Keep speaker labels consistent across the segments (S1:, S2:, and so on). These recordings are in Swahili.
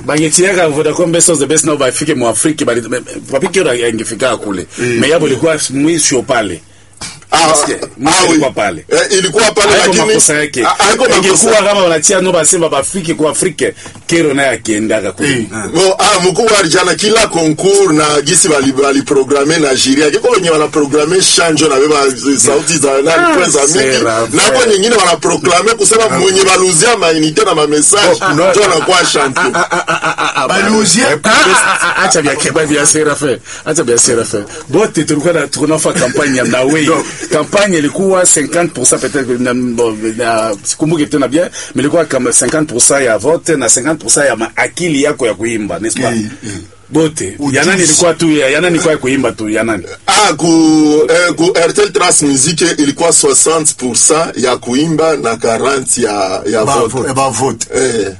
S1: bangetiaka Vodacom best of the best nao bafike mu Afrika bali papiki ora ingefika kule mais yabo ilikuwa mwisho pale
S2: Ah,
S1: Nasikia, mwisho
S2: ah, oui.
S1: ilikuwa pale
S2: Eh, ilikuwa pale
S1: haiko
S2: lakini
S1: makosa yake
S2: Ah, haiko
S1: ingekuwa
S2: makosa
S1: kama wanatia no basemba bafike ku Afrika kero naye akiendaka kule
S3: Eh.
S2: Bo, ah, mkuu wa alijana kila concours na gisi bali bali programe na jiria kiko wenye wana programe shanjo na beba sauti za nani
S1: Ah,
S2: kwanza mingi
S1: sera,
S2: na hapo
S1: sera.
S2: nyingine wana proclame kusema mwenye baluzia mainite na ma message
S1: no.
S2: ndio anakuwa champion
S3: baliuzia
S1: acha vya keba vya Serafe acha vya Serafe bote tulikuwa na tunafa kampanya ya Mnawe kampanya ilikuwa 50% peut-être na- bon, na sikumbuki tena bien mais ilikuwa kama 50% ya vote na 50% ya ma- akili yako ya kuimba n'est-ce pas
S3: Eh, eh.
S1: bote
S3: Ujuzi.
S1: ya nani ilikuwa tu ya ya nani ilikuwa ya kuimba tu ya nani
S2: ah ku eh, ku RTL Trans Musique ilikuwa 60% ya kuimba na 40 ya ya vote
S3: bavote
S2: eh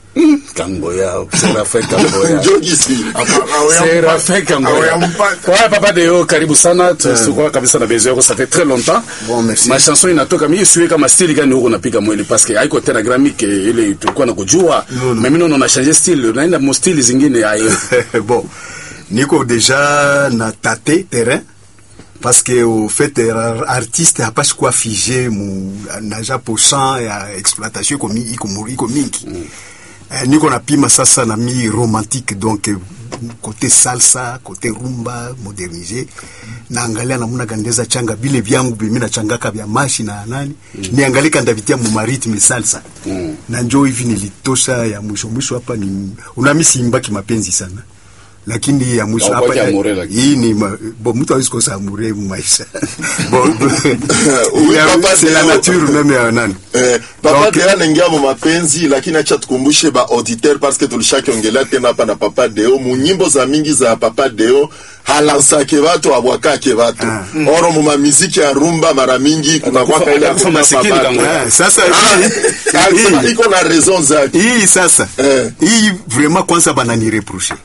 S1: kango ya Serafe kango ya
S2: ndio gisi
S1: Serafe kango ya
S3: Hawayampata.
S1: Ouais, papa Deo, karibu sana. Tulikuwa kabisa na besoin yako, ça fait très longtemps.
S3: Bon, merci.
S1: Ma chanson inatoka mimi siwe kama style gani huko napiga mwili parce que haiko tena gramique ile tulikuwa na kujua.
S3: No, no.
S1: Mais mimi naona una changer style, unaenda mo style zingine hayo.
S3: bon niko deja na tate terrain parce que au fait ar- artiste hapashi kuwa fige mu naja pourcent ya exploitation iko mi- iko mu- iko mingi eh, niko napima sasa na mi romantique donc eh, côté salsa côté rumba modernisé naangalia namuna gandeza changa bile vyangu bimi nachangaka vya mashi na nani niangalie kandavitia mu maritme salsa na njo hivi nilitosha ya mwisho mwisho hapa ni unami siimbaki mapenzi sana lakini ya mwisho
S1: Haukwaki
S3: hapa
S1: amure, lakini.
S3: hii ni ma, bo mtu hawezi kosa amure mu maisha bon
S2: Oui,
S3: ya-
S2: papa
S3: c'est la
S2: Deo.
S3: nature même ya nani
S2: Eh, papa
S3: Donc-
S2: Deo anaingia mu mapenzi lakini acha tukumbushe ba auditeur parce que tulishakiongelea tena hapa na papa Deo mu nyimbo za mingi za papa Deo halansake watu abwakake watu oro mu mamiziki ya rumba mara mingi kuna kwa ile
S1: Atakufa masikini kango.
S3: Ah, sasa
S2: Ah,
S3: hii-
S2: ah, iko na raison zake
S3: hii sasa
S2: Eh.
S3: hii vraiment kwanza bananireproche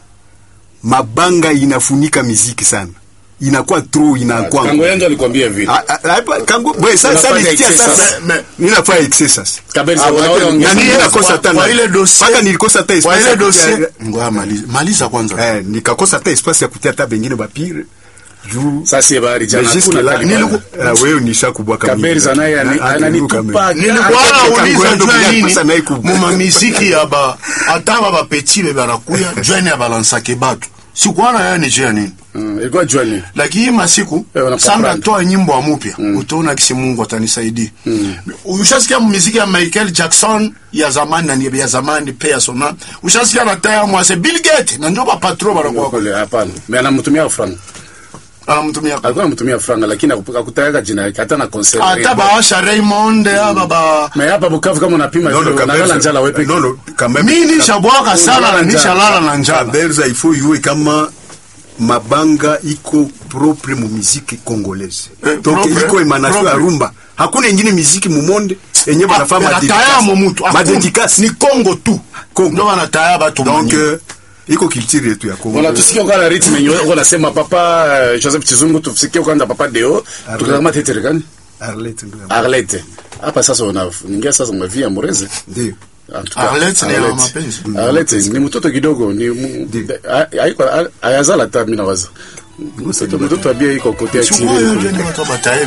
S3: mabanga inafunika miziki sana inakuwa trop inakuwa
S1: Kango yangu alikwambia vile.
S3: Ah, ah, hapa, kangu bwe sasa
S1: Unafanya
S3: nisikia
S1: excess
S3: sasa
S1: sasa.
S3: Me- ninafanya excess sasa
S1: Kabisa
S2: Ah,
S1: unaona
S2: wake-
S1: ongea.
S3: na nini
S2: Kwa-
S3: nakosa
S2: kwa-
S3: hata
S2: kwa
S3: na-
S2: ile dossier-
S3: mpaka nilikosa hata
S2: kwa
S3: espace
S2: ile
S3: ya kutia-
S2: dossier-
S3: ngoja maliza maliza kwanza eh, nikakosa hata espace ya kutia hata bengine bapire juu
S1: Sasa yeye bari jana
S3: Mais jusque
S1: hakuna
S3: là,
S1: kali
S3: niliku-
S1: bana.
S3: ah, wewe nishakumbwa kama
S1: Kaberi
S3: hivi.
S1: za naye ani-
S3: Na- ah,
S1: ananitupa
S3: kama hivi.
S1: Nilikuwa
S3: Ah,
S4: nauliza
S3: kangoendo
S4: jua
S3: bila
S4: nini
S3: kosa naye ku-
S4: mumamiziki ya ba ata ba bapeti be banakuya jwani ya balansake batu sikuana yani jia nini
S1: Mm, ilikuwa juani.
S4: lakini masiku
S1: Eh, wanapapanda.
S4: sanda toa nyimbo ya mupya utaona kisi mungu atanisaidia ushasikia muziki ya michael jackson ya zamani na ni- ya zamani pe ya sona ushasikia na taya mwase bill gate na ndio bapatro banakuwa
S1: Kule hapana. Mimi anamtumia franga.
S4: anamtumia
S1: Alikuwa anamtumia franga lakini hakup- hakutaka jina yake hata na concert.
S4: ata baasha raymond aba ba
S1: Mais hapa Bukavu kama unapima
S3: Non, non,
S1: vile unalala
S3: Kaberi,
S1: njala wewe peke.
S3: non, non, quand même.
S4: mi nishabwaka sana na
S1: Unalala njala.
S4: nishalala na njala
S3: Kaberza il faut yue kama mabanga iko propre mu muziki congolaise
S4: Eh,
S3: donc
S4: propre,
S3: iko emanation ya
S4: propre.
S3: rumba hakuna ingine muziki mu monde enye banafaa
S4: banatayamo mutu
S3: madedikasi
S4: ni congo tu
S3: Congo.
S4: ndo banataya batu
S3: donc
S4: manyingi.
S3: euh, iko culture yetu ya Congo
S1: Voilà, tusikie kwa la rythme yenyewe uko nasema papa eh, Joseph Chizungu tusikie kwanza papa Deo. Tukakama tetere gani?
S3: Arlette ndio ya-
S1: Arlette. Hapa sasa una ningia sasa mwavia Mureze.
S3: ndio
S1: En tout cas,
S4: Arlette ni ya
S1: Arlette.
S4: mapenzi.
S1: Arlette ni mtoto kidogo ni mu- ha- haiko ayazala hata mimi nawaza. Mtoto mtoto abia iko kote ya
S4: Sikuwa hiyo
S1: chini.
S4: ndio ni watu bataye